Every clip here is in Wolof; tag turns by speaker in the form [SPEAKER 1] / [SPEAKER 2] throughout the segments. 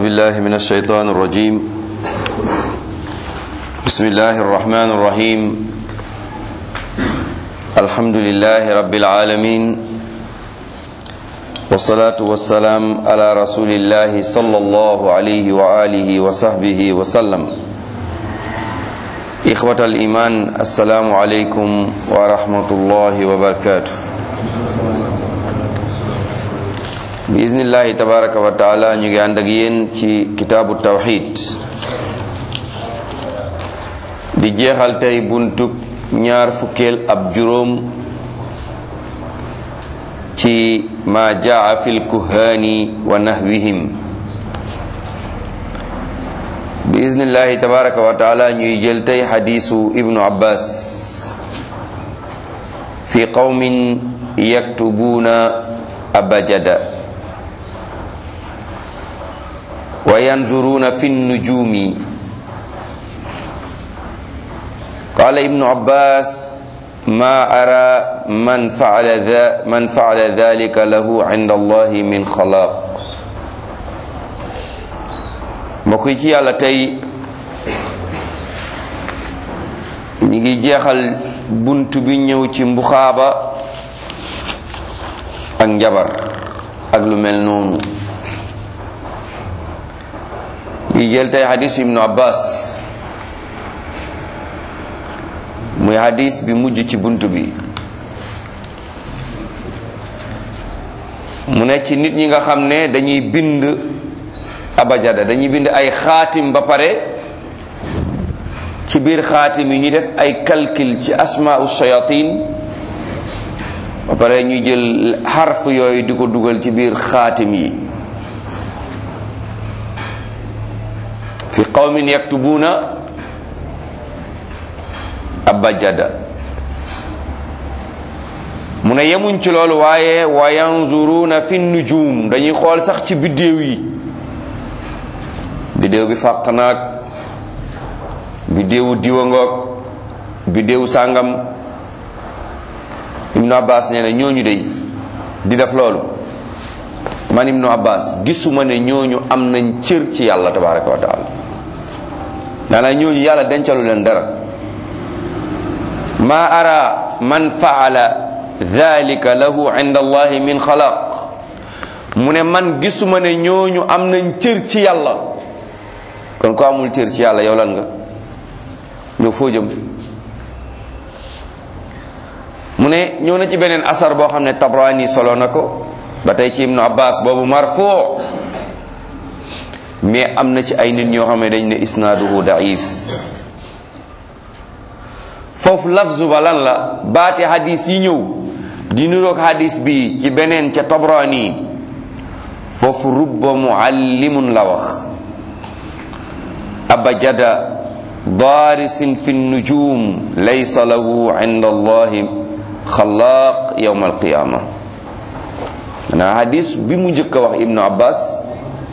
[SPEAKER 1] بالله من الشيطان الرجيم بسم الله الرحمن الرحيم الحمد لله رب العالمين والصلاة والسلام على رسول الله صلى الله عليه وآله وصحبه وسلم إخوة الإيمان السلام عليكم ورحمة الله وبركاته biiznillahi tabaraka wa taala ñu ngi ànd ak yéen ci kitaabu tawxid di jeexal tey buntub ñaar fukkeel ab juróom ci ma jaa fi lkuhaani wa nahwihim biiznillahi tabaraka wa taala ñuy jël tey xadiisu ibnu abbas fi qawmin yaktubuuna abajada wa yanzuruna fi nnujumi qala ibnu abbas ma ara man faala man faala dhalika lahu inda allahi min xalaq mbokk yi ci yàlla tey ñi ngi jeexal bunt bi ñëw ci mbuxaaba ak njabar ak lu mel noonu yi jël tey xadis ibnu abbas muy xadis bi mujj ci bunt bi mu ne ci nit ñi nga xam ne dañuy bind abajada dañuy bind ay xaatim ba pare ci biir xaatim yi ñu def ay calcul ci asmaau shayatin ba pare ñu jël xarf yooyu di ko dugal ci biir xaatim yi fi qawmin yaktubuuna abajada mu ne yemuñ ci loolu waaye wa yanzuruuna fi nujum dañuy xool sax ci biddéew yi biddéew bi fàq naag biddéewu diwa ngoog biddéewu sàngam ibnu abbas nee na ñooñu dey di def loolu man ibnu abbas gisuma ne ñooñu am nañ cër ci yàlla tabaraka wa taala maanaam ñooñu yàlla dencalu leen dara ma ara man faala dhalika lahu inda allahi min xalaq mu ne man gisuma ne ñooñu am nañ cër ci yàlla kon ko amul cër ci yàlla yow lan nga ñoo foo jëm mu ne ñëw na ci beneen asar boo xam ne tabrani solo na ko ba tey ci ibnu abbas boobu marfuu mais am na ci ay nit ñoo xam ne dañ ne isnaaduhu daif foofu lafzu ba lan la baati hadis yi ñëw di niroog hadis bi ci beneen ca tabrani foofu rubba muallimun la wax abajada daarisin fi nujum laysa lahu inda allahi xalaaq yawma alqiyama na hadis bi mu njëkk a wax ibnu abbas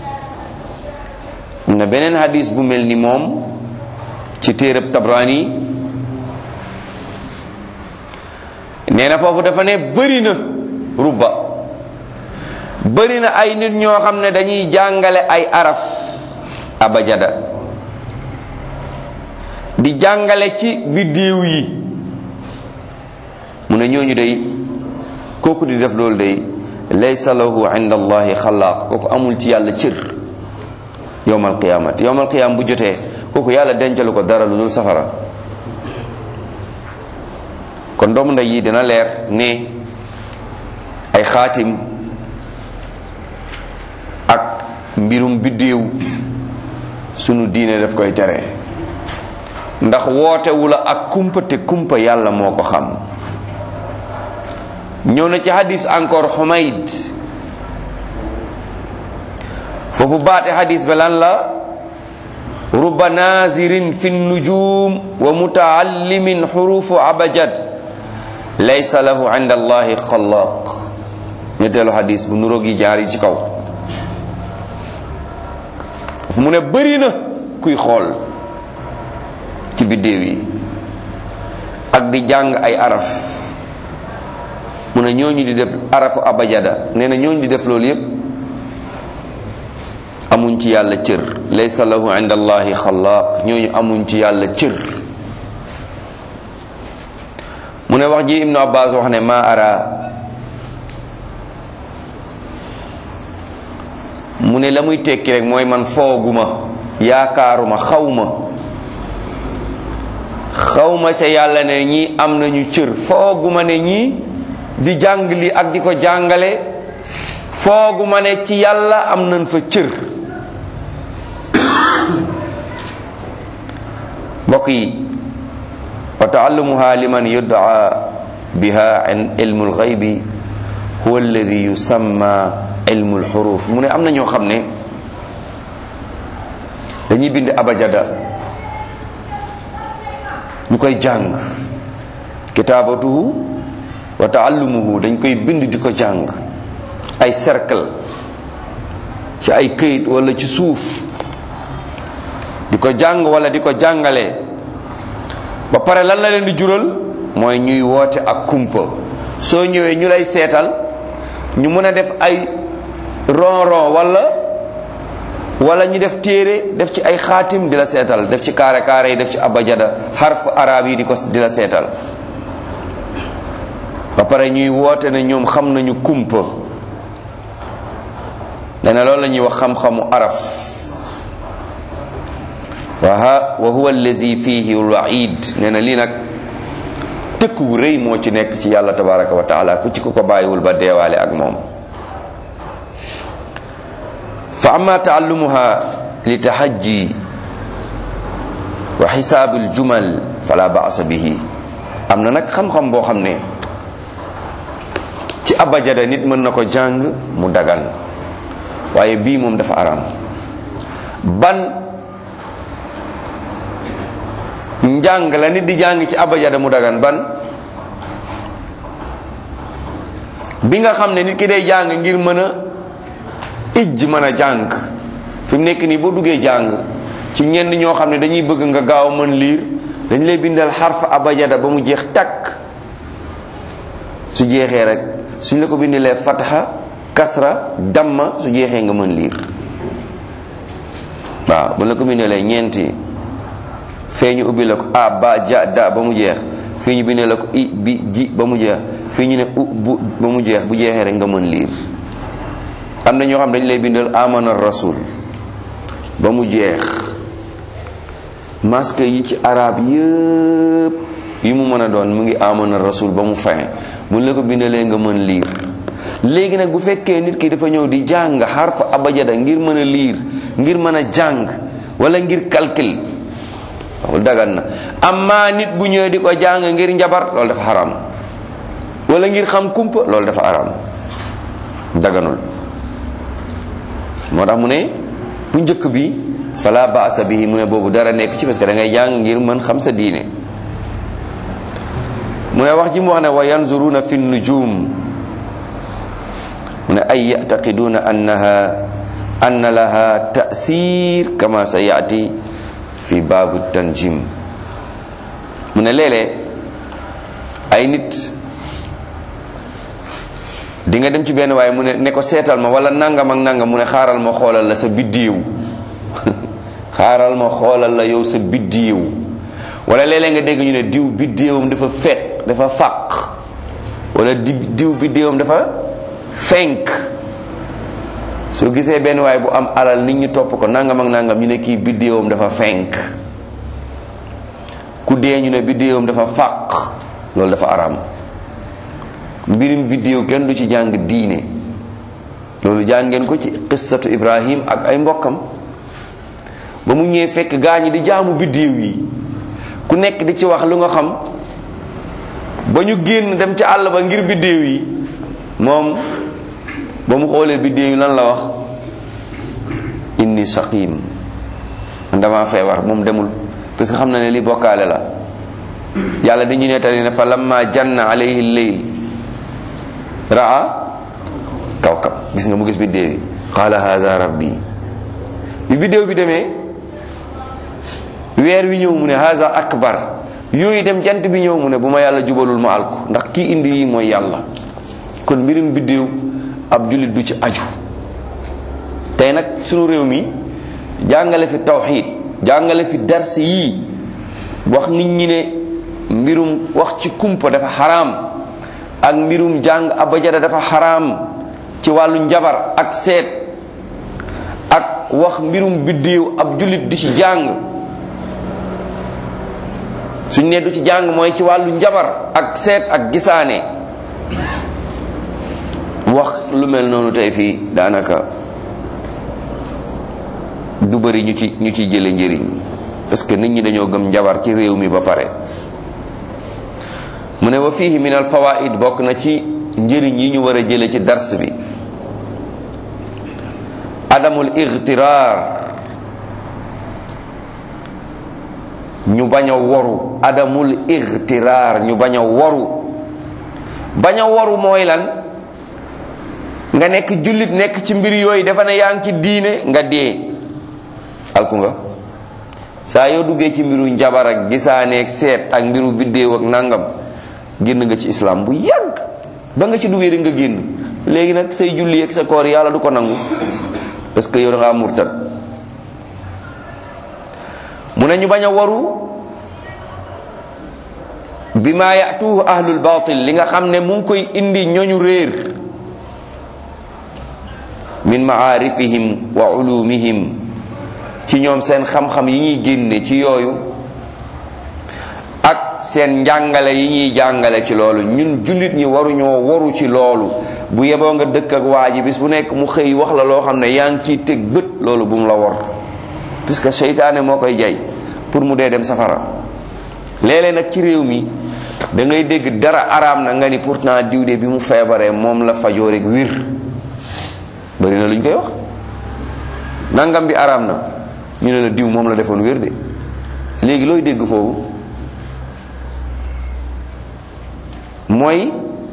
[SPEAKER 1] am na beneen hadis bu mel ni moom ci téereb tabrani nee na foofu dafa ne bëri na rubba bëri na ay nit ñoo xam ne dañuy jàngale ay araf abajada di jàngale ci biddiw yi mu ne ñooñu day kooku di def loolu day laysa lahu inda allahi xalaaq kooku amul ci yàlla cër yowmal qiyaamati yowmal qiyaam bu jotee kooku yàlla dencalu ko dara lu dul safara kon doomu ndey yi dina leer ne ay xaatim ak mbirum biddéew sunu diine daf koy tere ndax wootewu la ak kumpa te kumpa yàlla moo ko xam ñëw na ci hadis encore Humayd foofu baate hadis ba lan la ruba nazirin fi nujum wa mutaallimin xurufu abajad laysa lahu inda allahi xalaq ñetteelu hadis bu nuroog yi jaar yi ci kaw foofu mu ne bëri na kuy xool ci biddéew yi ak di jàng ay araf mu ne ñooñu di def arafu abajada nee na ñooñu di def loolu yépp amuñ ci yàlla cër laysa lahu inda allahi xalaaq ñooñu amuñ ci yàlla cër mu ne wax ji ibnu abbas wax ne ma ara mu ne la muy tekki rek mooy man fooguma yaakaaruma xawma xawma ca yàlla ne ñii am nañu cër fooguma ne ñii di jàng li ak di ko jàngale fooguma ne ci yàlla am nañ fa cër mbokk yi wa taallumuha liman yud'a biha an ilmu lxaybi huwa alladi yusamma ilmu lxuruf mu ne am na ñoo xam ne dañuy bind abajada ñu koy jàng kitaabatuhu wa taallumuhu dañ koy bind di ko jàng ay cercle ci ay këyit wala ci suuf di ko jàng wala di ko jàngale ba pare lan la leen di jural mooy ñuy woote ak kumpa soo ñëwee ñu lay seetal ñu mën a def ay ron ron wala wala ñu def téere def ci ay xaatim di la seetal def ci kaare kaare yi def ci abajada xarf arab yi di ko di la seetal ba pare ñuy woote ne ñoom xam nañu kumpa nee na loolu la ñuy wax xam-xamu araf wa wa huwa allazi fihi alwaid nee na lii nag tëkk wu rëy moo ci nekk ci yàlla tabaraka wa taala ku ci ko ko bàyyiwul ba deewaale ak moom fa amma taallumuha li tahajji wa xisaab aljumal fala baasa bihi am na nag xam-xam boo xam ne ci abajada nit mën na ko jàng mu dagan waaye bii moom dafa araam ban njàng la nit di jàng ci abajada mu dagan ban bi nga xam ne nit ki day jàng ngir mën a ijj mën a jàng fi mu nekk nii boo duggee jàng ci ñenn ñoo xam ne dañuy bëgg nga gaaw mën liir dañ lay bindal xarf abajada ba mu jeex takk su jeexee rek suñ la ko bindalee fatxa kasra damma su jeexee nga mën liir waaw bu la ko bindalee ñeenti fee ñu ubbi la ko a ba ja da ba mu jeex fii ñu bindee la ko i bi ji ba mu jeex fii ñu ne u bu ba mu jeex bu jeexee rek nga mën liir am na ñoo xam dañ lay bindal amana rasul ba mu jeex masque yi ci arab yëpp yi mu mën a doon mu ngi amana rasul ba mu fin bu la ko bindalee nga mën liir léegi nag bu fekkee nit ki dafa ñëw di jàng xarfa abajada ngir mën a liir ngir mën a jàng wala ngir calcul loolu dagan na amma nit bu ñëwee di ko jàng ngir njabar loolu dafa xaram wala ngir xam kumpa loolu dafa xaram daganul moo tax mu ne bu njëkk bi fala baasa bihi mu ne boobu dara nekk ci parce que da ngay jàng ngir mën xam sa diine mu ne wax ji mu wax ne wa yanzuruna fi nujum mu ne ay yactaqiduna annaha anna laha tasir kama sa yaati fi baabu tanjim mu ne léeg-léeg ay nit di nga dem ci benn waaye mu ne ne ko seetal ma wala nangam ak nangam mu ne xaaral ma xoolal la sa biddiiw xaaral ma xoolal la yow sa biddiiw wala léeg-léeg nga dégg ñu ne diw biddiiwam dafa fet dafa fàq wala di diw biddiiwam dafa fenk soo gisee benn waaye bu am alal nit ñi topp ko nangam ak nangam ñu ne kii biddiiwam dafa fenk ku dee ñu ne biddiiwam dafa fàq loolu dafa araam mbirim biddiiw kenn du ci jàng diine loolu jàngeen ko ci qissatu ibrahim ak ay mbokkam ba mu ñëwee fekk gaa ñi di jaamu biddiiw yi ku nekk di ci wax lu nga xam ba ñu génn dem ci àll ba ngir biddiiw yi moom ba mu xoolee biddiiw yi lan la wax inni saqim man dama feebar moom demul parce que xam na ne li bokkaale la yàlla dañu nettali ne fa lamma janna alayhi lleyl raa kawkab gis nga mu gis biddéew yi qaala haza rabbi bi biddéew bi demee weer wi ñëw mu ne haza akbar yooyu dem jant bi ñëw mu ne bu ma yàlla jubalul ma alku ndax kii indi yi mooy yàlla kon mbirum biddéew ab jullit du ci aju tey nag sunu réew mi jàngale fi tawxid jàngale fi dars yii wax nit ñi ne mbirum wax ci kumpa dafa xaraam ak mbirum jàng abajada dafa xaraam ci wàllu njabar ak seet ak wax mbirum biddiw ab jullit di ci jàng suñ ne du ci jàng mooy ci wàllu njabar ak seet ak gisaane wax lu mel noonu tey fii daanaka du bëri ñu ci ñu ci jële njëriñ parce que nit ñi dañoo gëm njabar ci réew mi ba pare mu ne wa fihi min al fawaid bokk na ci njëriñ yi ñu war a jële ci dars bi adamul igtiraar ñu bañ a woru adamul igtiraar ñu bañ a woru bañ a woru mooy lan nga nekk jullit nekk ci mbir yooyu dafa ne yaa ngi ci diine nga dee alku nga saa yoo duggee ci mbiru njabar ak gisaaneeg seet ak mbiru biddéew ak nangam génn nga ci islam bu yàgg ba nga ci duggee rek nga génn léegi nag say julli ak sa koor yàlla du ko nangu parce que yow da ngaa murtad mu ne ñu bañ a waru bi ma yatuhu ahlul batil li nga xam ne mu ngi koy indi ñooñu réer min maarifihim wa ulumihim ci ñoom seen xam-xam yi ñuy génne ci yooyu ak seen njàngale yi ñuy jàngale ci loolu ñun jullit ñi waruñoo waru ci loolu bu yeboo nga dëkk ak waa ji bis bu nekk mu xëy wax la loo xam ne yaa ngi ciy teg bët loolu bu mu la war puisque seytaane moo koy jay pour mu dee dem safara léeg-léeg nag ci réew mi da ngay dégg dara araam na nga ni pourtant diw de bi mu feebaree moom la fajoo rek wir bari na lu ñu koy wax nangam bi araam na ñu ne la diw moom la defoon wér de léegi looy dégg foofu mooy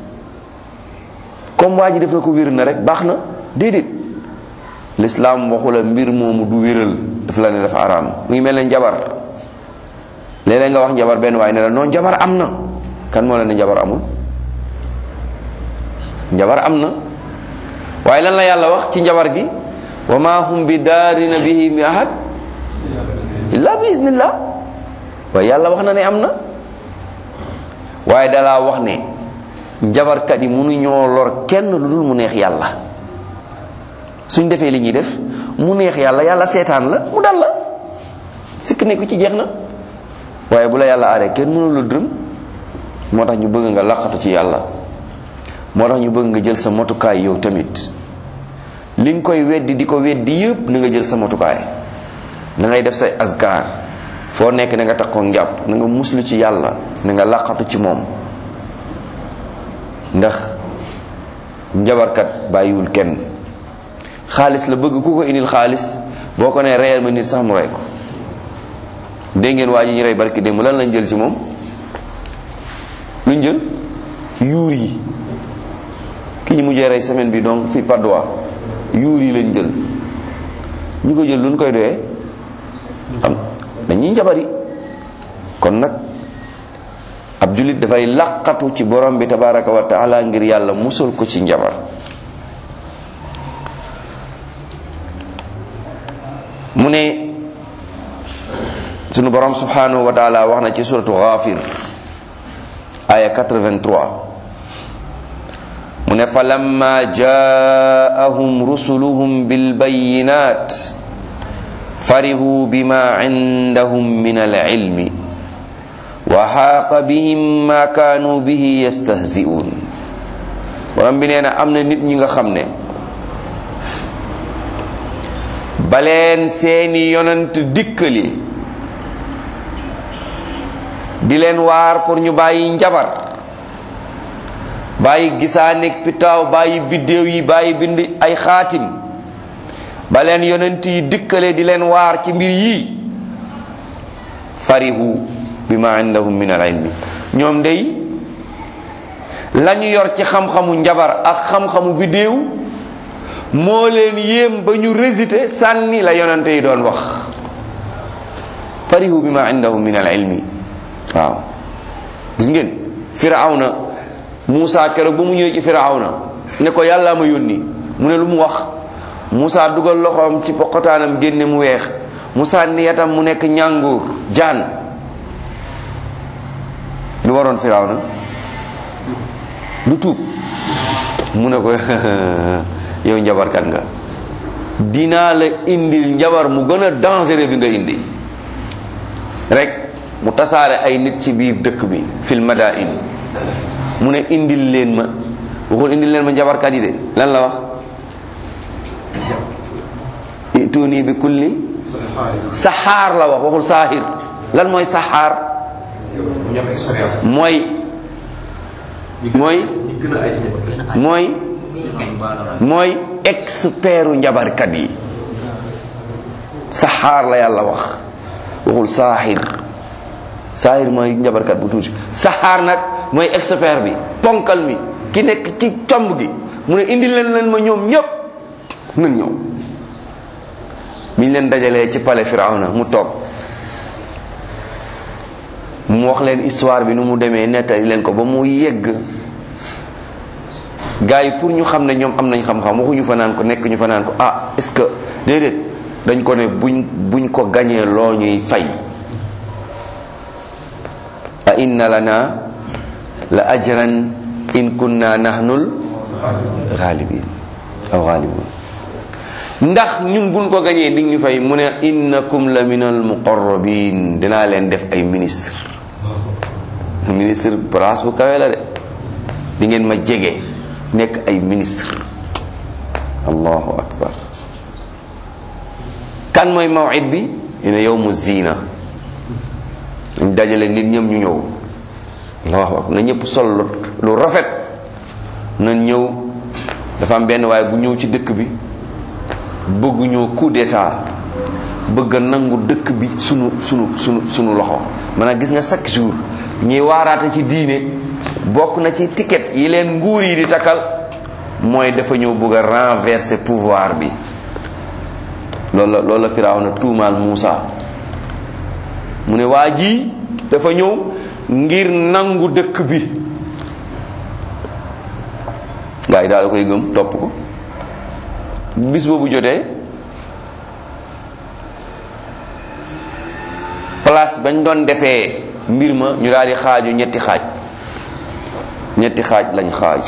[SPEAKER 1] comme waa ji def na ko wér na rek baax na déedéet lislaam waxu la mbir moomu du wéral daf la ne dafa araam mu ngi mel ne njabar léeg-léeg nga wax njabar benn waaye ne la non njabar am na kan moo la ne njabar amul njabar am na waaye lan la yàlla wax ci njabar gi wa ma hum bi daarina bihi mi ahad illa bi iznillah waaye yàlla wax na ne am na waaye dalaa wax ne njabarkat yi mënuñoo lor kenn lu dul mu neex yàlla suñ defee li ñuy def mu neex yàlla yàlla seetaan la mu dal la sikk nekku ci jeex na waaye bu la yàlla aaree kenn mënu la dërëm moo tax ñu bëgg nga laqatu ci yàlla moo tax ñu bëgg nga jël sa motukaay yow tamit li nga koy weddi di ko weddi yëpp na nga jël sa motukaay na ngay def say asgar foo nekk na nga takkoo njàpp na nga muslu ci yàlla na nga laqatu ci moom ndax njabarkat bàyyiwul kenn xaalis la bëgg ku ko indil xaalis boo ko nee reyal ma nit sax mu rey ko dégg ngeen waa ji ñu rey barki démb lan lañ jël ci moom luñ jël yuur yi ki ñu mujjee rey semaine bi donc fi Padoa yuur yi lañ jël ñu ko jël luñ koy doyee am dañuy njabari kon nag ab jullit dafay laqatu ci borom bi tabaraka wa taala ngir yàlla musal ko ci njabar mu ne sunu borom subhanahu wa taala wax na ci suratu ghafir aya 83 mu ne falamma jaahum rusuluhum bilbayinat farihu bima indahum min alilmi wa xaaqa bihim ma kaanu bihi yastahzi'un borom bi nee na am na nit ñi nga xam ne baleen seeni yonant dikkali di leen waar pour ñu bàyyi njabar bàyyi gisaaneeg pitaaw bàyyi biddéew yi bàyyi bind ay xaatim ba leen yonent yi dikkale di leen waar ci mbir yii farihu bima indahum min al ilmi ñoom day lañu yor ci xam-xamu njabar ak xam-xamu biddéew moo leen yéem ba ñu résité sànni la yonente yi doon wax farihu bima indahum min al ilmi waaw gis ngeen firawna Muusa keroog ba mu ñëwee ci firawna ne ko yàlla ma yónni mu ne lu mu wax Moussa dugal loxoom ci poqotaanam génne mu weex mu sànni yatam mu nekk ñànguur jaan lu waroon Firawna lu tuub mu ne ko yow njabarkat nga dinaa la indil njabar mu gën a dangereux bi nga indi rek mu tasaare ay nit ci biir dëkk bi fil madain mu ne indil leen ma waxul indil leen ma njabarkat yi de lan la wax ituni bi kulli saxaar la wax waxul saahir lan mooy saxaar mooy mooy mooy mooy expertu njabarkat yi saxaar la yàlla wax waxul saaxir saaxir mooy njabarkat bu tuuti saxaar nag mooy expert bi ponkal mi ki nekk ci comb gi mu ne indi leen leen ma ñoom ñépp nan ñëw biñ leen dajalee ci palais Firawna mu toog mu wax leen histoire bi nu mu demee nettali leen ko ba mu yegg gars yi pour ñu xam ne ñoom am nañ xam-xam waxuñu fa naan ko nekk ñu fa naan ko ah est-ce que déedéet dañ ko ne buñ buñ ko gañee loo ñuy fay a inna lana la ajran in kunna nahnul ghalibin aw ghalibun ndax ñun buñ ko gañee di ñu fay mu ne innakum la minal muqarrabin dinaa leen def ay ministre ministre place bu kawe la de di ngeen ma jege nekk ay ministre allahu akbar kan mooy mawid bi ina yowmu zina dañ dajale nit ñëm ñu ñëw allahu akbar na ñëpp sol lu rafet na ñëw dafa am benn waaye bu ñëw ci dëkk bi bëgg ñoo coup d'état bëgg a nangu dëkk bi sunu sunu sunu sunu loxo maanaam gis nga chaque jour ñuy waaraate ci diine bokk na ci ticket yi leen nguur yi di takkal mooy dafa ñëw bëgg a renverser pouvoir bi loolu la loolu la Firawna tuumaal Muusa mu ne waa ji dafa ñëw ngir nangu dëkk bi gaa yi daal koy gëm topp ko bis boobu jotee place bañ doon defee mbir ma ñu daal di xaaju ñetti xaaj ñetti xaaj lañ xaaju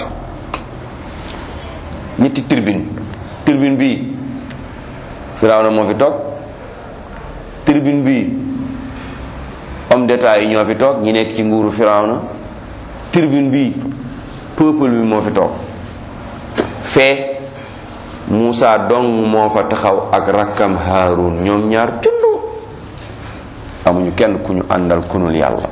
[SPEAKER 1] ñetti tribune tribune bi Firawna moo fi toog tribune bi homme d'état yi ñoo fi toog ñi nekk ci nguuru Firawna tribune bi peuple bi moo fi toog fee Moussa dong moo fa taxaw ak rakkam Haarun ñoom ñaar tundu amuñu kenn ku ñu àndal kunul yàlla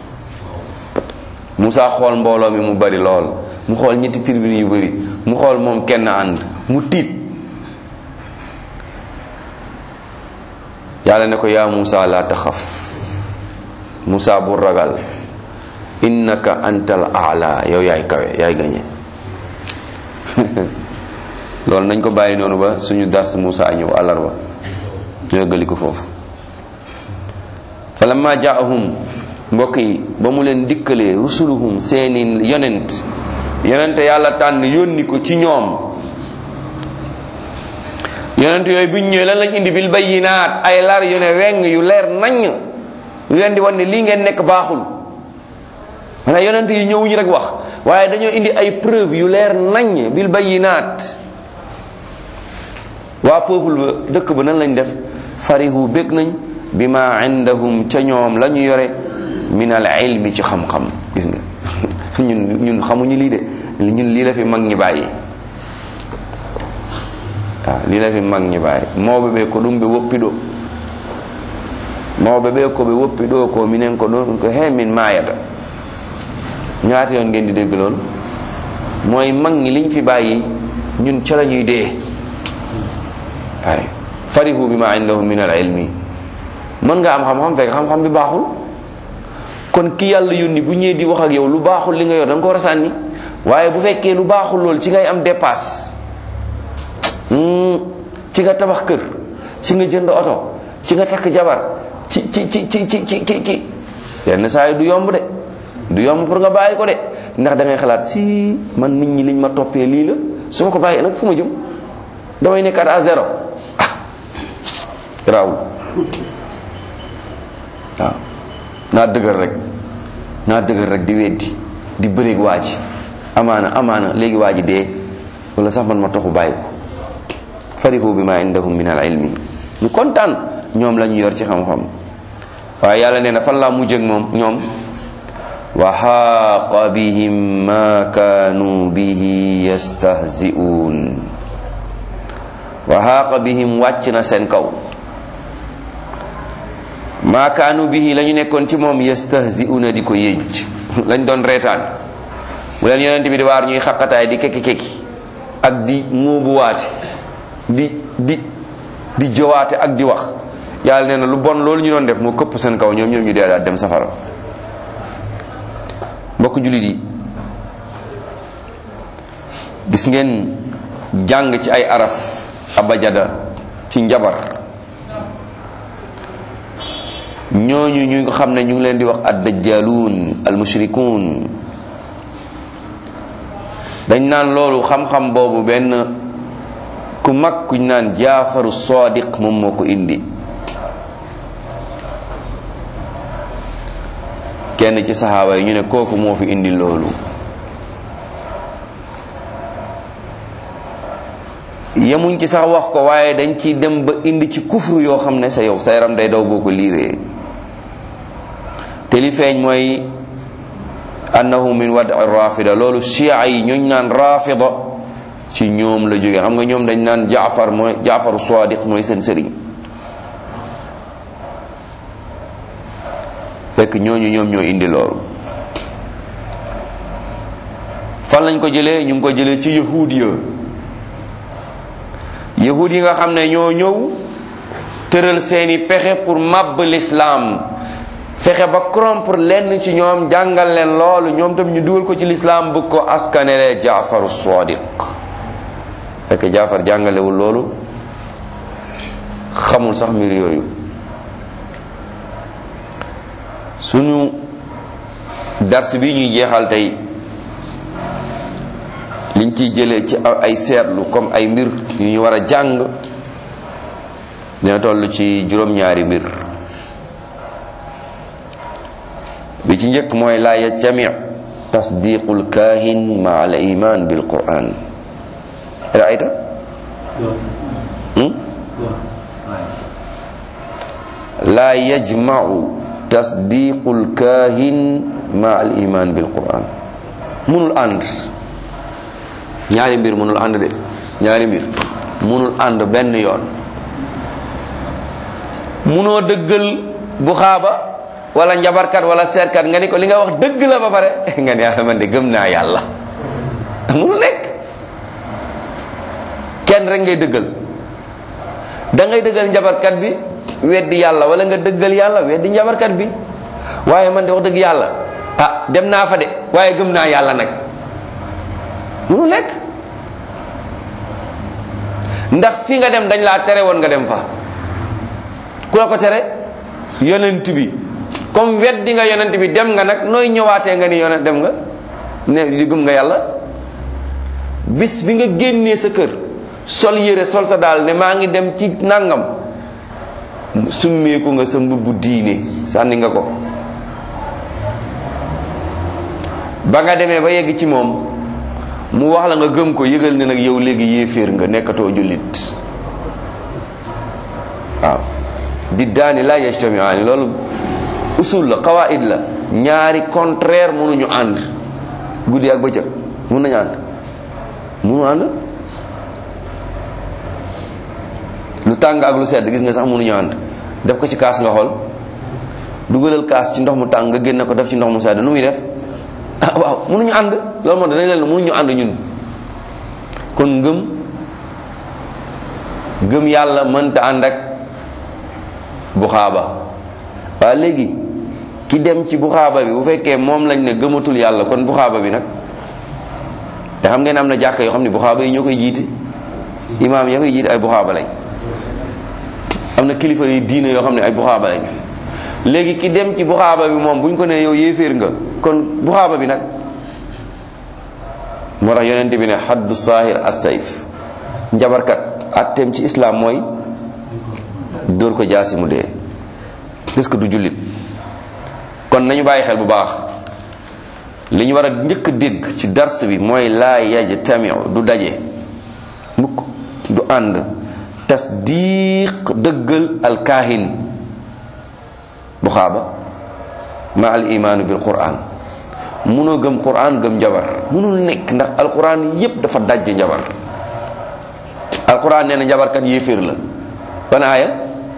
[SPEAKER 1] Moussa xool mbooloo mi mu bari lool mu xool ñetti tribune yu bari mu xool moom kenn ànd mu tiit yàlla ne ko yaa Moussa la taxaf Moussa bu ragal innaka antal aala yow yaay kawe yaay gañe loolu nañ ko bàyyi noonu ba suñu dars Moussa ñëw àllarba ñu yëggali ko foofu falamma jaahum mbokk yi ba mu leen dikkalee rusuluhum seeni yonent yonent yàlla tànn yónni ko ci ñoom yonent yooyu buñ ñëwee lan lañ indi bil bayyinaat ay lar yu ne weng yu leer naññ yu leen di wan ne lii ngeen nekk baaxul maanaam yonent yi ñëwuñu rek wax waaye dañoo indi ay preuve yu leer naññ bil bayyinaat waa peuple ba dëkk ba nan lañ def farihu bég nañ bi ma indahum ca ñoom la ñu yore min al ilmi ci xam-xam gis nga ñun ñun xamuñu lii de ñun lii la fi mag ñi bàyyi waaw lii la fi mag ñi bàyyi mawɓe ɓe ko ɗum ɓe woppiɗo mawɓe ɓe ko ɓe woppiɗo ko minen ko ɗum ko he min mayata ñaata yoon ngeen di dégg loolu mooy mag ñi liñ fi bàyyi ñun ca la ñuy dee waaye farihu bi ma indahum min al ilmi mën nga am xam-xam fekk xam-xam bi baaxul kon ki yàlla yónni bu ñëwee di wax ak yow lu baaxul li nga yor da nga ko war a sànni waaye bu fekkee lu baaxul loolu ci ngay am dépasse ci nga tabax kër ci nga jënd oto ci nga takk jabar ci ci ci ci ci ci ci ci yenn saa yi du yomb de du yomb pour nga bàyyi ko de ndax da ngay xalaat si man nit ñi liñ ma toppee lii la su ma ko bàyyi nag fu ma jëm damay nekkaat à zéro ah raawul waaw naa dëgër rek naa dëgër rek di weddi di bëreeg waa ji amaana amaana léegi waa ji dee wala sax man ma toxu bàyyi ko farihu bi ma indahum min al ilmi ñu kontaan ñoom la ñu yor ci xam-xam waaye yàlla nee na fan laa mujj ak moom ñoom wa xaaqa bihim ma kaanu bihi yastahzi'uun wa xaaqa bihim wàcc na seen kaw ma kaanu bihi la ñu nekkoon ci moom yastahzi'uuna di ko yéej lañ doon reetaan bu leen yonent bi di waar ñuy xaqataay di kekki kekki ak di muubuwaate di di di jowaate ak di wax yàlla nee na lu bon loolu ñu doon def moo këpp seen kaw ñoom ñoom ñu dee daal dem safara mbokk jullit yi gis ngeen jàng ci ay araf abajada ci njabar ñooñu ñu xam ne ñu ngi leen di wax ad dajjaluun al mushrikuun dañ naan loolu xam-xam boobu benn ku mag kuñ naan jaafaru sadiq moom moo ko indi kenn ci saxaaba yi ñu ne kooku moo fi indi loolu yemuñ ci sax wax ko waaye dañ ci dem ba indi ci kufru yoo xam ne sa yow sa yaram day daw boo ko liiree te li feeñ mooy annahu min wad rafida loolu chia yi ñooñ naan rafida ci ñoom la jógee xam nga ñoom dañ naan jaafar mooy jaafaru sadiq mooy seen sëriñ fekk ñooñu ñoom ñoo indi loolu fan lañ ko jëlee ñu ngi ko jëlee ci yahud ya yahud yi nga xam ne ñoo ñëw tëral seeni pexe pour màbb l'islam fexe ba corrompre lenn ci ñoom jàngal leen loolu ñoom tam ñu dugal ko ci l'islam bëgg ko askanelee jaafaru sadiq fekk jaafar jàngalewul loolu xamul sax mbir yooyu suñu dars bi ñuy jeexal tey liñ ciy jëlee ci ay seetlu comme ay mbir yu ñu war a jàng dina toll ci juróom-ñaari mbir bi ci njëkk mooy laa yajtami tasdiqul kaahin ma al iman bil quran raayta laa yajmau tasdiqul kaahin ma al iman bil quran munul ànd ñaari mbir munul ànd de ñaari mbir munul ànd benn yoon munoo dëggal bu xaaba wala njabarkat wala seetkat nga ni ko li nga wax dëgg la ba pare nga ne ah man de gëm naa yàlla munul nekk kenn rek ngay dëggal da ngay dëggal njabarkat bi weddi yàlla wala nga dëggal yàlla weddi njabarkat bi waaye man de wax dëgg yàlla ah dem naa fa de waaye gëm naa yàlla nag munu nekk ndax fi nga dem dañ laa tere woon nga dem fa ku la ko tere yonent bi comme weddi nga yonent bi dem nga nag nooy ñëwaatee nga ni yonent dem nga ne di gëm nga yàlla bis bi nga génnee sa kër sol yére sol sa daal ne maa ngi dem ci nangam summeeku nga sa mbubbu diine sànni nga ko ba nga demee ba yegg ci moom mu wax la nga gëm ko yëgal ne nag yow léegi yéeféer nga nekkatoo jullit waaw di daani la yajtamiaani loolu usul la qawaid la ñaari contraire mënuñu ànd guddi ak bëccëg mun nañu ànd mënu ànd lu tàng ak lu sedd gis nga sax mënuñu ànd def ko ci kaas nga xool dugalal kaas ci ndox mu tàng nga génne ko def ci ndox mu sedd nu muy def ah waaw mënuñu ànd loolu moo danañ leen mënuñu ànd ñun kon ngëm gëm yàlla mënta ànd ak buxaaba waaye léegi ki dem ci buxaaba bi bu fekkee moom lañ ne gëmatul yàlla kon buxaaba bi nag te xam ngeen am na jàkka yoo xam ne buxaaba yi ñoo koy jiite imaam ya koy jiite ay buxaaba lañ am na kilifa yi diine yoo xam ne ay buxaaba lañ léegi ki dem ci buxaaba bi moom bu ñu ko nee yow yéeféer nga kon buxaaba bi nag moo tax yonente bi ne xaddu saahir as sayf njabarkat atteem ci islam mooy dóor ko jaasi mu dee est-ce que du jullit kon nañu bàyyi xel bu baax li ñu war a njëkk a dégg ci dars bi mooy laa yajtamiu du daje mukk du ànd tasdiq dëggal alkaahin bu xaaba ma al imaanu bil quran munoo gëm quran gëm njabar munul nekk ndax alquran yépp dafa dajje njabar alquran nee na njabarkat yéeféer la ban aaya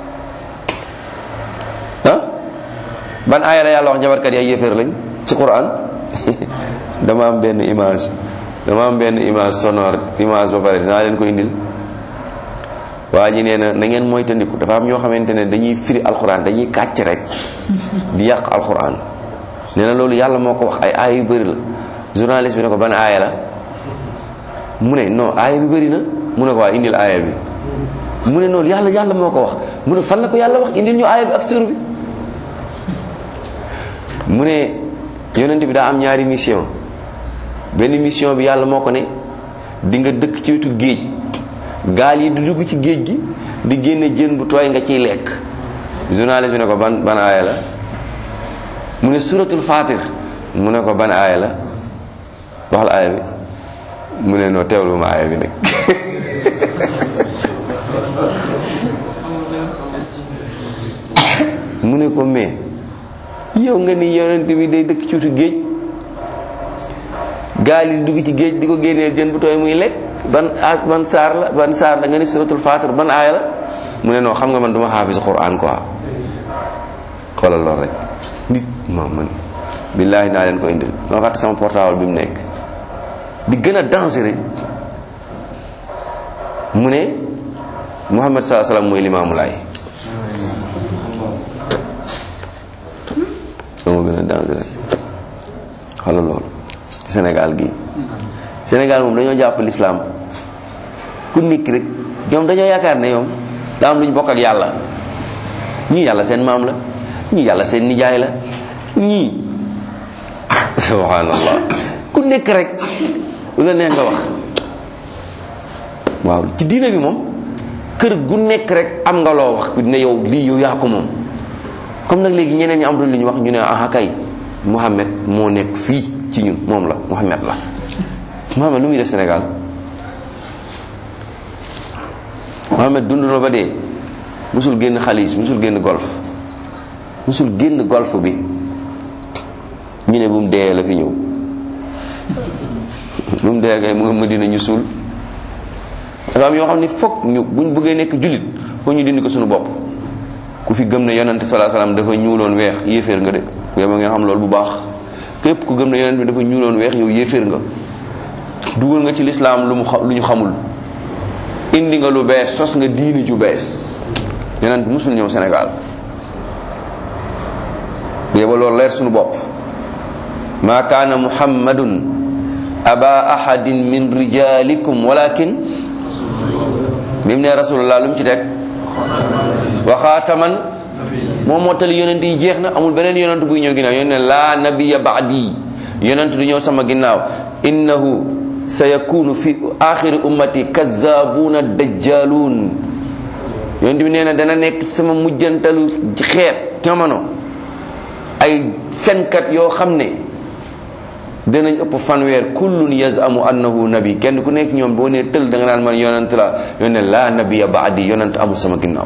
[SPEAKER 1] ah ban aaya la yàlla wax njabarkat yi ay yéeféer lañ ci quran dama am benn image dama am benn image sonore image ba pare dinaa leen ko indil waa ji nee na na ngeen moytandiku dafa am ñoo xamante ne dañuy firi alquran dañuy kàcc rek di yàq alquran nee na loolu yàlla moo ko wax ay aaya yu bëri la journaliste bi ne ko ban aaya la mu ne non aaya bi bëri na mu ne ko waa indil aaya bi mu ne noonu yàlla yàlla moo ko wax mu ne fan la ko yàlla wax indil ñu aaya bi ak sur bi mu ne yonent bi daa am ñaari mission benn mission bi yàlla moo ko ne di nga dëkk ci wetu géej gaal yi du dugg ci géej gi di génne jën bu tooy nga ciy lekk journaliste bi ne ko ban ban aaya la mu ne suratul fatir mu ne ko ban aaya la waxal aaya bi mu ne noo teewlu ma aaya bi nag mu ne ko mais yow nga ni yonent bi day dëkk ci wetu géej gaal yi dugg ci géej di ko génneel jën bu tooy muy lekk ban as ban saar la ban saar la nga ni suratul fatir ban aaya la mu ne noo xam nga man duma xaafis quran quoi xoolal lool rek nit moom man billaahi naa leen ko indil ma fàtte sama portable bi mu nekk di gën a dangereux mu ne Muhammad salaa salaam mooy limaamu laay moo gën a dangereux xoolal loolu ci Sénégal gii Sénégal moom dañoo jàpp l'islam ku nekk rek ñoom dañoo yaakaar ne ñoom daa am lu ñu bokk ak yàlla ñii yàlla seen maam la ñii yàlla seen nijaay la ñii subhanallah ku nekk rek lu la neex nga wax waaw ci diine bi moom kër gu nekk rek am nga loo wax ku ne yow lii yow yaa ko moom comme nag léegi ñeneen ñi am lu ñu wax ñu ne aha kay Muhammad moo nekk fii ci ñun moom la Muhammad la Muhammad lu muy def Sénégal Muhammad dund na ba dee musul génn xalis musul génn golf musul génn golf bi ñu ne bu mu dee la fi ñëw bu mu dee kay mu nga Madina ñu suul dafa am yoo xam ne foog ñu buñ bëggee nekk jullit foo ñu dindi ko suñu bopp ku fi gëm ne yonante salaa salaam dafa ñuuloon weex yéeféer nga de yow ma ngeen xam loolu bu baax képp ku gëm ne yonante bi dafa ñuuloon weex yow yéeféer nga dugal nga ci lislaam lu mu lu ñu xamul indi nga lu bees sos nga diini ju bees yonent musul ñëw Sénégal yéba loolu leer suñu bopp ma kaana muhammadun aba ahadin min rijalikum walakin bi mu ne rasulullah lu mu ci teg wa xaataman moom moo tali yonent yi jeex na amul beneen yonent buy ñëw ginnaaw yonent ne laa nabiya baadi yonent du ñëw sama ginnaaw innahu sayakunu fi axiri ummati kazabuuna dajjaluun yonent bi nee na dana nekk sama mujjantalu xeet jamono ay fenkat yoo xam ne danañ ëpp fanweer kullun yazamu annahu nabi kenn ku nekk ñoom boo nee tël da nga naan man yonent la yonent laa nabiya baadi yonent amul sama ginnaaw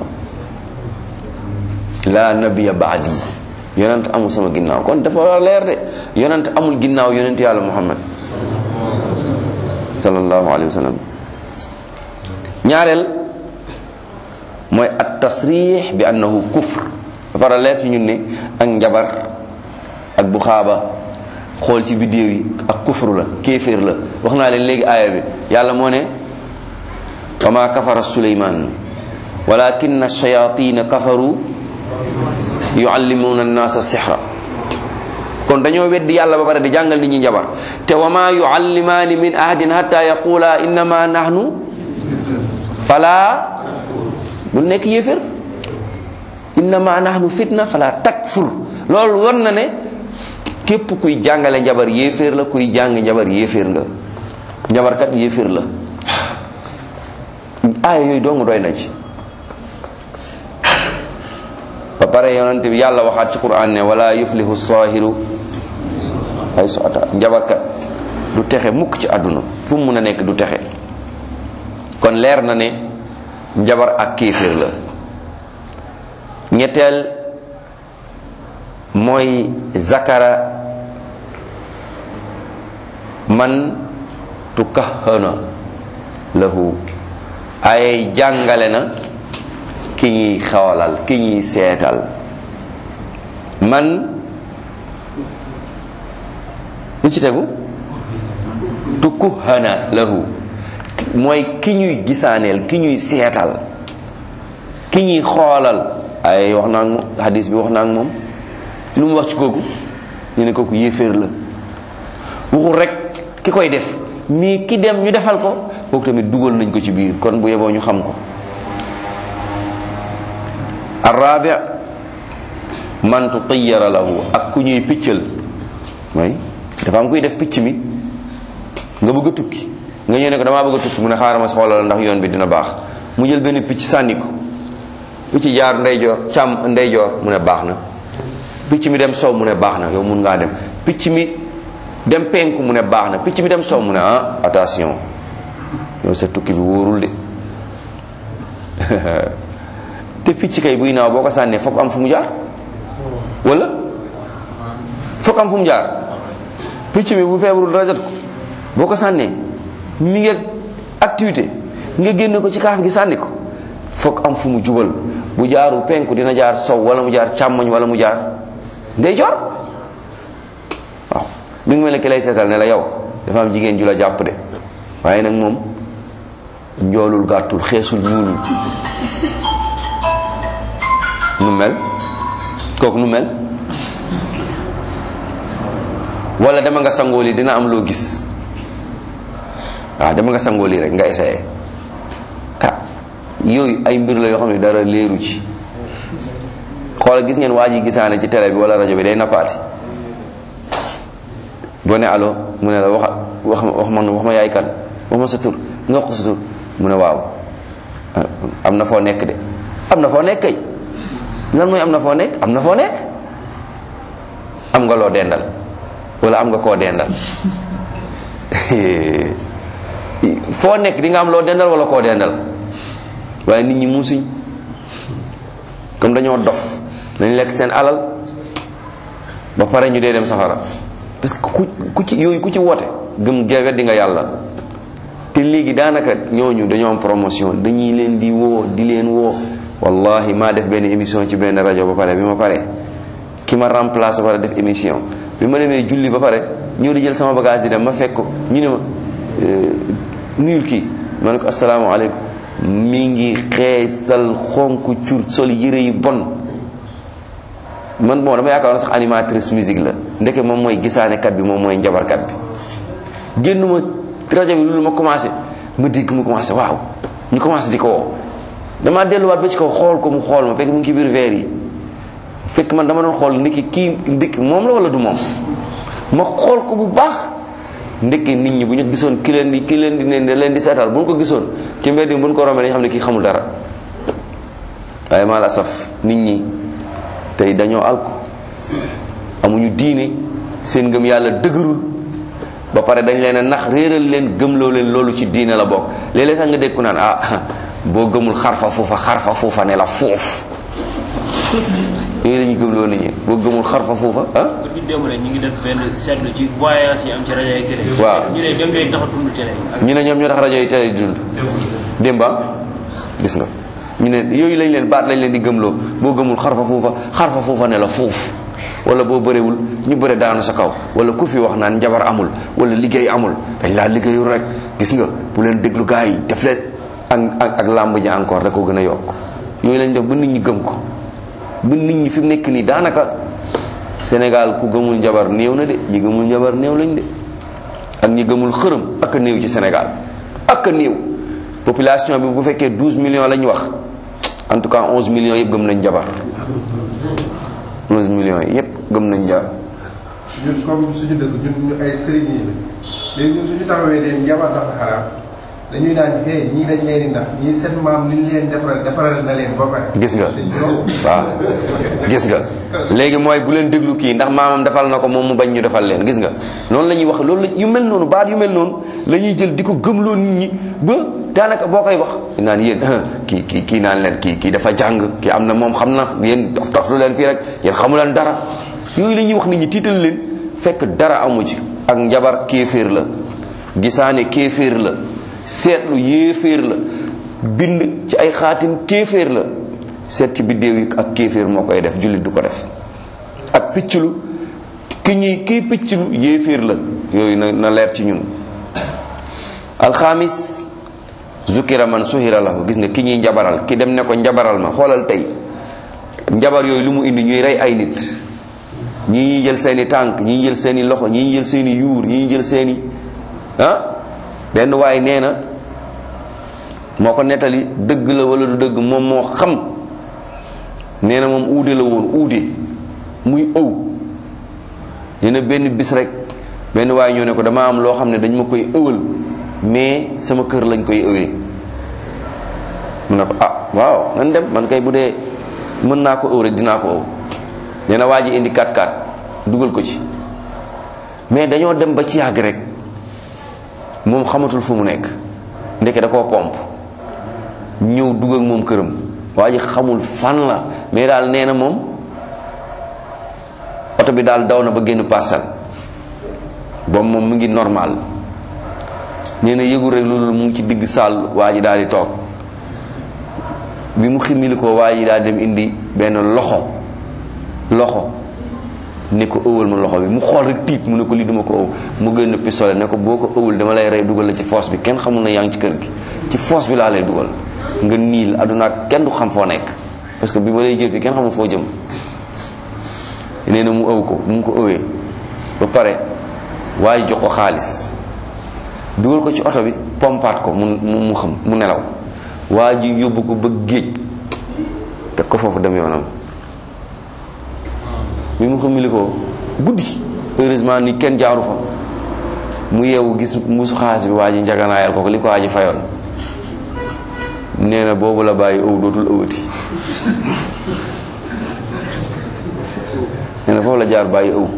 [SPEAKER 1] laa nabiya baadi yonent amul sama ginnaaw kon dafa war a leer de yonent amul ginnaaw yonent yàlla muhammad sallallahu alayhi wa sallam ñaareel mooy at tasrix bi annahu kufr dafa war a leer ci ñun ne ak njabar ak bu xaaba xool ci biddéew yi ak kufru la kéeféer la wax naa leen léegi aaya bi yàlla moo ne wa ma kafara suleyman walakin ash-shayatin kafaru yuallimuna an-nasa sihra kon dañoo weddi yàlla ba pare di jàngal nit ñi njabar te wa ma yuallimaani min ahadin hatta yaqula innama nahnu fala bul nekk yéefér innama nahnu fitna fala takfur loolu won na ne képp kuy jàngale njabar yéeféer la kuy jàng njabar yéeféer nga njabarkat yéeféer la aaya yooyu dong doy na ci ba pare yonante bi yàlla waxaat ci quran ne wala yuflihu saahiru ay so ata njabarkat du texe mukk ci àdduna fu mu mun a nekk du texe kon leer na ne njabar ak kéeféer la ñetteel mooy zakara man tukahana lahu ay jàngale na ki ñuy xawalal ki ñuy seetal man lu ci tegu tukuhana lahu mooy ki ñuy gisaaneel ki ñuy seetal ki ñuy xoolal ay wax naa ak moom hadis bi wax naa ak moom lu mu wax ci kooku ñu ne kooku yéeféer la waxul rek ki koy def mais ki dem ñu defal ko kooku tamit dugal nañ ko ci biir kon bu yeboo ñu xam ko arrabi man tutiyara lahu ak ku ñuy piccal mooy dafa am kuy def picc mi nga bëgg a tukki nga ñëw ne ko damaa bëgg a tukki mu ne xaaral ma xoolal ndax yoon bi dina baax mu jël benn picc sànni ko picc jaar ndeyjoor càmm ndeyjoor mu ne baax na picc mi dem sow mu ne baax na yow mun ngaa dem picc mi dem penku mu ne baax na picc mi dem sow mu ne ah attention yow sa tukki bi wóorul de te picc kay buy naaw boo ko sànnee foog am fu mu jaar wala foog am fu mu jaar picc mi bu feebarul dara jot ko boo ko sànnee mi ngi activité nga génne ko ci kaaf gi sànni ko foog am fu mu jubal bu jaarul penku dina jaar sow wala mu jaar càmmoñ wala mu jaar ndeyjoor waaw mi ngi mel ne ki lay seetal ne la yow dafa am jigéen ju la jàpp de waaye nag moom njoolul gàttul xeesul ñuulul nu mel kooku nu mel wala dama nga sangoo lii dina am loo gis waaw dama nga sangoo lii rek nga essayé ah yooyu ay mbir la yoo xam ne dara leeru ci xoolal gis ngeen waa ji gisaane ci télé bi wala rajo bi day nappaati boo ne allo mu ne la wax wax wax ma wax ma yaay kan wax ma sa tur nga wax ko sa tur mu ne waaw am na foo nekk de am na foo nekk kay lan mooy am na foo nekk am na foo nekk am nga loo dendal wala am nga koo dendal foo nekk di nga am loo dendal wala koo dendal waaye nit ñi muusuñ comme dañoo dof dañ lekk seen alal ba pare ñu dee dem safara parce que ku ku ci yooyu ku ci woote gëm ge weddi nga yàlla te léegi daanaka ñooñu dañoo am promotion dañuy leen di woo di leen woo wallahi maa def benn émission ci benn rajo ba pare bi ma pare ki ma remplace ba pare def émission bi ma demee julli ba pare ñëw di jël sama bagage di dem ma fekk ko ñu ne ma nuyul kii ma ne ko asalaamaaleykum mi ngi xeesal xonk cur sol yére yu bon man bon dama yaakaar sax animatrice musique la ndeke moom mooy gisaanekat bi moom mooy njabarkat bi génn ma rajo bi loolu ma commencé ma dégg mu commencé waaw ñu commencé di ko woo damaa delluwaat ba ci kaw xool ko mu xool ma fekk mu ngi ci biir verre yi fekk man dama doon xool ndekki kii ndekki moom la wala du moom ma xool ko bu baax ndekki nit ñi bu ñu gisoon ki leen di ki leen di ne leen di seetal bu ñu ko gisoon ci mbedd mi bu ñu ko rombee dañu xam ne kii xamul dara waaye maa la saf nit ñi tey dañoo alko amuñu diine seen ngëm yàlla dëgërul ba pare dañ leen a nax réeral leen gëmloo leen loolu ci diine la bokk léeg-léeg sax nga dégg ku naan ah boo gëmul xarfa fuufa xarfa fuufa ne la foof yooyu la ñuy gëmloo nit ñi boo gëmul xarfa fuufa ah
[SPEAKER 2] pour ñu dem rek ñu ngi def benn seetlu ci voyage yi am ci rajo yi télé
[SPEAKER 1] waaw
[SPEAKER 2] ñu ne ñoom ñooy tax a dund télé ak
[SPEAKER 1] ñu ne ñoom ñoo tax rajo yi télé di dund démba gis nga ñu ne yooyu lañ leen baat lañ leen di gëmloo boo gëmul xarfa fuufa xarfa fuufa ne la fuuf wala boo bëriwul ñu bëre daanu sa kaw wala ku fi wax naan njabar amul wala liggéey amul dañ laa liggéeyul rek gis nga bu leen déglu gars yi def leen ak ak ak làmb ji encore da ko gën a yokk yooyu lañ def ba nit ñi gëm ko ba nit ñi fi mu nekk nii daanaka Sénégal ku gëmul njabar néew na de ñi gëmul njabar néew lañ de ak ñi gëmul xërëm ak a néew ci Sénégal ak a néew population bi bu fekkee 12 millions lañ wax en tout cas 11 millions yëpp gëm nañ njabar 11 millions yi yëpp gëm nañ njabar
[SPEAKER 3] ñun comme suñu dëkk ñun ñu ay sëriñ yi la léegi ñun suñu taxawee ne njabar dafa xaraam dañuy naan hey ñii dañ leen di ndax ñii seen maam li ñu leen defaral defaral na leen ba pare.
[SPEAKER 1] gis nga waaw gis nga léegi mooy bu leen déglu kii ndax maamam defal na ko moom mu bañ ñu defal leen gis nga noonu la ñuy wax loolu la yu mel noonu baat yu mel noonu la ñuy jël di ko gëmloo nit ñi ba daanaka boo koy wax naan yéen kii kii kii naan leen kii kii dafa jàng kii am na moom xam na yéen dof dof lu leen fii rek yéen xamu leen dara yooyu la ñuy wax nit ñi tiital leen fekk dara amu ci ak njabar kéeféer la gisaane kéeféer la seetlu yéeféer la bind ci ay xaatim kéeféer la seet ci biddéew yi ak kéeféer moo koy def jullit du ko def ak picclu ki ñuy kiy picclu yéeféer la yooyu na na leer ci ñun alxamis zukira man suhira lahu gis nga ki ñuy njabaral ki dem ne ko njabaral ma xoolal tey njabar yooyu lu mu indi ñuy rey ay nit ñii ñuy jël seeni tànk ñii jël seeni loxo ñii jël seeni yuur ñii jël seeni ah benn waay nee na moo ko nettali dëgg la wala du dëgg moom moo xam nee na moom uude la woon uude muy ëw nee na benn bis rek benn waay ñoo ne ko dama am loo xam ne dañ ma koy ëwal mais sama kër lañ koy ëwee mu ne ko ah waaw nan dem man kay bu dee mën naa ko ëw rek dinaa ko ëw nee na waa ji indi 4-4 dugal ko ci mais dañoo dem ba ci yàgg rek moom xamatul fu mu nekk ndeke da koo pomp ñëw dugg ak moom këram waa ji xamul fan la mais daal nee na moom oto bi daal daw na ba génn parcelle boobu moom mu ngi normal nee na yëgul rek loolu mu ngi ci digg saal waa ji daal di toog bi mu ximili ko waa ji daal dem indi benn loxo loxo ne ko ëwal ma loxo bi mu xool rek tiit mu ne ko lii duma ko ëw mu génn pistolet ne ko boo ko ëwul dama lay rey dugal la ci foos bi kenn xamul na yaa ngi ci kër gi ci foos bi laa lay dugal nga niil aduna kenn du xam foo nekk parce que bi ma lay jël fi kenn xamul foo jëm nee na mu ëw ko mu ko ëwee ba pare waaye jox ko xaalis dugal ko ci oto bi pompaat ko mu mu xam mu nelaw waa ji yóbbu ko ba géej teg ko foofu dem yoonam bi mu xamili ko guddi heureusement ni kenn jaaru fa mu yeewu gis musu xaalis bi waa ji njaganaayal ko ko li ko waa ji fayoon nee na boobu la bàyyi ëw dootul ëwati nee na foofu la jaar bàyyi ëw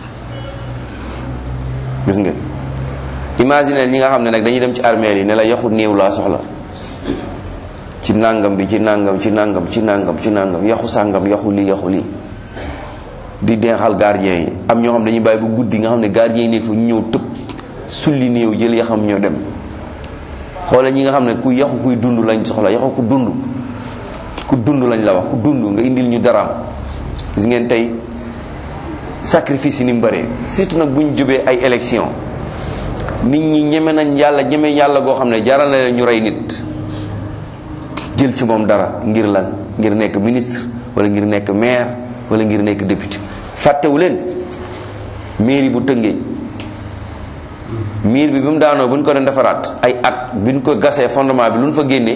[SPEAKER 1] gis nga imagine ñi nga xam ne nag dañuy dem ci armeel yi ne la yaxu néew laa soxla ci nàngam bi ci nàngam ci nàngam ci nàngam ci nàngam yaxu sàngam yaxu lii yaxu lii di denxal gardien yi am ñoo xam dañuy bàyyi bu guddi nga xam ne gardien yi nekk fa ñëw tëb sulli néew jël yaxam ñoo dem xoole ñi nga xam ne ku yaxu kuy dund lañ soxla yaxu ku dund ku dund lañ la wax ku dund nga indil ñu daraam gis ngeen tey sacrifice yi ni mu bëree surtout nag bu ñu jubee ay élection nit ñi ñeme nañ yàlla ñeme yàlla goo xam ne jaral na leen ñu rey nit jël ci moom dara ngir lan ngir nekk ministre wala ngir nekk maire wala ngir nekk député fàttewu leen mairie bu tëngee miir bi bi mu daanoo bu ñu ko doon defaraat ay at bi ñu ko gasee fondement bi lu ñu fa génnee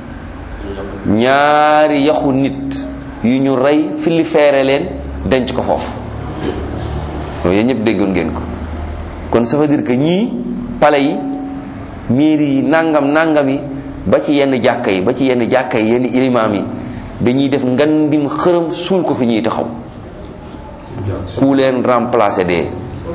[SPEAKER 1] ñaari yaxu nit yu ñu rey fili feere leen denc ko foofu loolu yéen ñëpp déggoon ngeen ko kon ça veut dire que ñii pale yi mairie yi nangam nangam yi ba ci yenn jàkka yi ba ci yenn jàkka yi yenn ilimaam yi dañuy def ngandim xërëm suul ko fi ñuy taxaw ku leen remplacer dee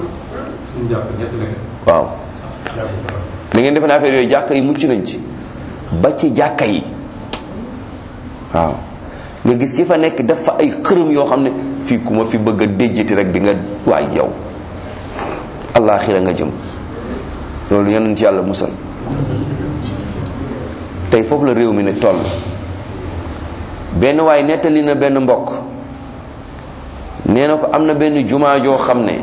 [SPEAKER 1] waaw da ngeen defe ne affaire yooyu jàkka yi mucc nañ ci ba ci jàkka yi waaw nga gis ki fa nekk def fa ay xërëm yoo xam ne fii ku ma fi bëgg a déjjati rek di nga waay yow allaaxira nga jëm loolu yonent ci yàlla musal tey foofu la réew mi ne toll benn waay nettali na benn mbokk nee na ko am na benn jumaa joo xam ne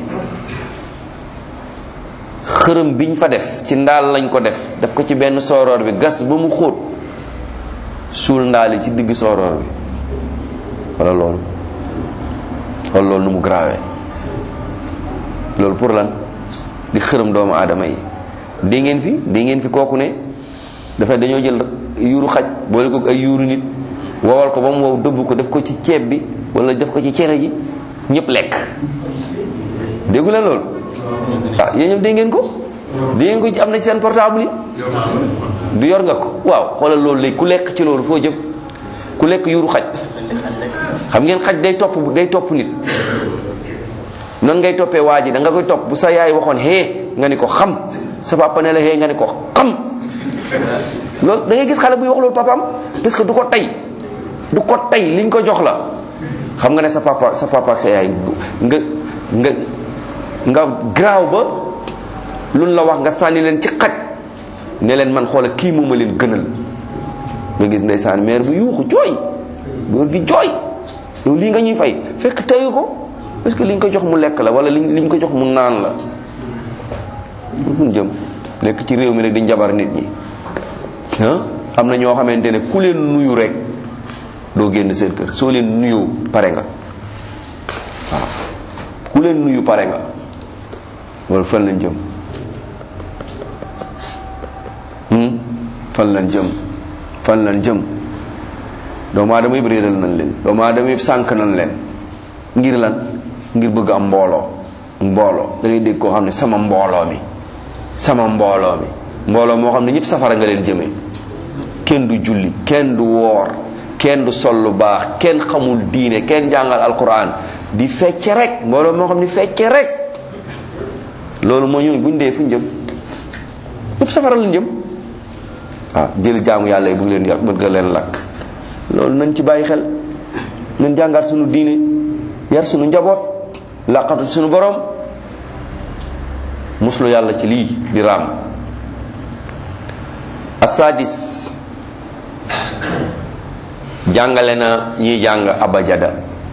[SPEAKER 1] xërëm biñ fa def ci ndaal lañ ko def def ko ci benn sooroor bi gas ba mu xóot suul ndaal yi ci digg sooroor bi wala loolu wala loolu nu mu grave loolu pour lan di xërëm doomu aadama yi dégg ngeen fi dégg ngeen fi kooku ne dafa dañoo jël yuuru xaj boole ko ay yuuru nit wowal ko ba mu wow dëbb ko def ko ci ceeb bi wala def ko ci cere ji ñëpp lekk déggu leen loolu ah yéen ñëpp dégg ngeen ko dégg ngeen ko am na ci seen portable yi du yor nga ko waaw xoolal loolu léegi ku lekk ci loolu foo jëm ku lekk yuru xaj xam ngeen xaj day topp day topp nit noonu ngay toppee waa ji da nga koy topp bu sa yaay waxoon hee nga ni ko xam sa papa ne la hee nga ni ko xam loolu da ngay gis xale buy wax loolu papaam parce que du ko tey du ko tey liñ ko jox la xam nga ne sa papa sa papa ak sa yaay nga nga nga graaw ba luñ la wax nga sànni leen ci xaj ne leen man xoola kii moom ma leen gënal nga gis ndeysaan mère bi yuuxu jooy góor gi jooy yow lii nga ñuy fay fekk teyu ko parce que liñ ko jox mu lekk la wala liñ liñ ko jox mu naan la fu ñu jëm lekk ci réew mi rek di njabar nit ñi ah am na ñoo xamante ne ku leen nuyu rek doo génn seen kër soo leen nuyoo pare nga waaw ku leen nuyu pare nga wala fan lañ jëm fan lañ jëm fan lañ jëm doomu aadama yëpp réeral nañ leen doomu aadama yëpp sànk nañ leen ngir lan ngir bëgg am mbooloo mbooloo da ngay dégg koo xam ne sama mbooloo mi sama mbooloo mi mbooloo moo xam ne ñëpp safara nga leen jëmee kenn du julli kenn du woor kenn du sol lu baax kenn xamul diine kenn jàngal alquran di fecce rek mbooloo moo xam ne fecce rek loolu moo ñëw buñ dee fuñ jëm ñëpp safara lañ jëm waaw jël jaamu yàlla yi bëgg leen yàq bëgg leen lakk loolu nañ ci bàyyi xel nañ jàngaat suñu diine yar suñu njaboot laqatu suñu borom muslu yàlla ci lii di raam asadis jàngale na ñiy jàng abajada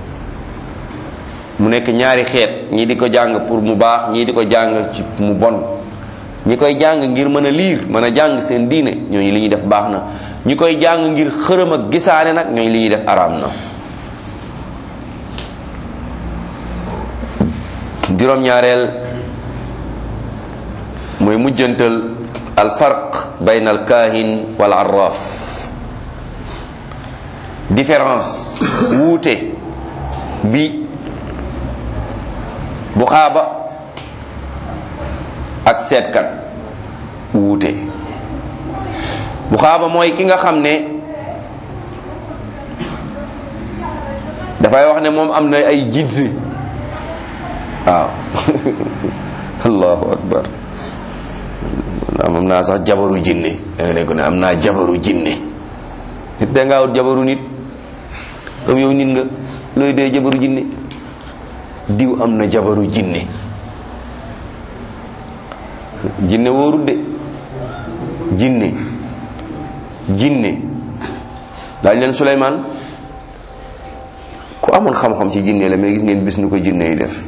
[SPEAKER 1] mu nekk ñaari xeet ñii di ko jàng pour mu baax ñii di ko jàng ci mu bon ñi koy jàng ngir mën a liir mën a jàng seen diine ñooñu li ñuy def baax na ñi koy jàng ngir xërëm ak gisaane nag ñooñu li ñuy def araam na juróom-ñaareel mooy mujjantal al farq bayn al kaahin wal arraf différence wuute bi bu xaaba ak seetkat wuute bu xaaba mooy ki nga xam ne dafay wax ne moom am na ay jinne waaw allahu akbar am naa sax jabaru jinne da nga ne ko ne am naa jabaru jinne nit da ngaa wut jabaru nit comme yow nit nga looy dee jabaru jinne diw am na jabaru jinne jinne wóorut de jinne jinne laaj leen Suleymaan ku amoon xam-xam ci jinne la mais gis ngeen bis nu ko jinne yi def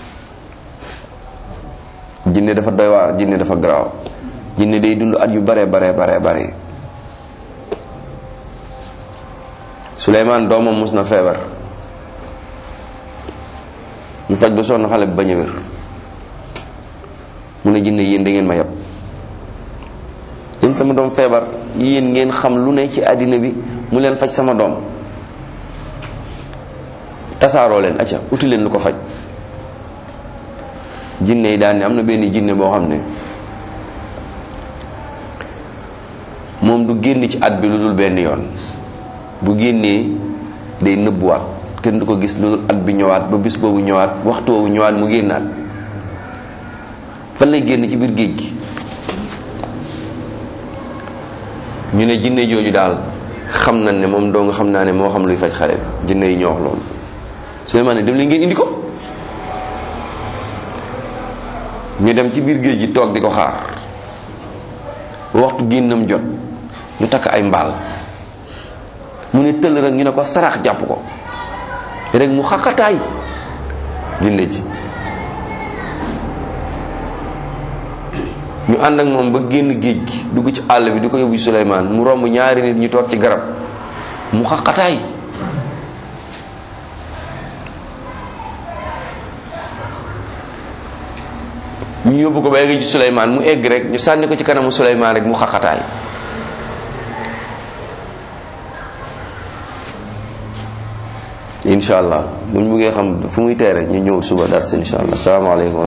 [SPEAKER 1] jinne dafa doy waar jinne dafa garaaw jinne day dund at yu bare bare bare bare Suleymaan doomam mus na feebar ñu faj ba sonn xale bi bañ a wér mu ne jinne yéen da ngeen ma yab yéen sama doom feebar yéen ngeen xam lu ne ci àddina bi mu leen faj sama doom tasaaroo leen acca uti leen lu ko faj jinne yi daan ne am na benn jinne boo xam ne moom du génn ci at bi lu dul benn yoon bu génnee day nëbbuwaat kenn du ko gis lu dul at bi ñëwaat ba bis boobu ñëwaat waxtu boobu ñëwaat mu génnaat fan lay génn ci biir géej gi ñu ne jinne jooju daal xam nañ ne moom doo nga xam naa ne moo xam luy faj xale bi jinne yi ñoo wax loolu Suleymaan ne dem leen ngeen indi ko ñu dem ci biir géej gi toog di ko xaar waxtu génnam jot ñu takk ay mbaal mu ne tëll rek ñu ne ko sarax jàpp ko rek mu xaqataay jinne ji ñu ànd ak moom ba génn géej gi dugg ci àll bi di ko yóbbu Suleymaan mu romb ñaari nit ñu toog ci garab mu xaqataay ñu yóbbu ko ba egg ci Suleymaan mu egg rek ñu sànni ko ci kanamu Suleymaan rek mu xaqataay incha allah bu ñu bëggee xam fu muy teere ñu ñëw suba dars incha allah salaamaaleykum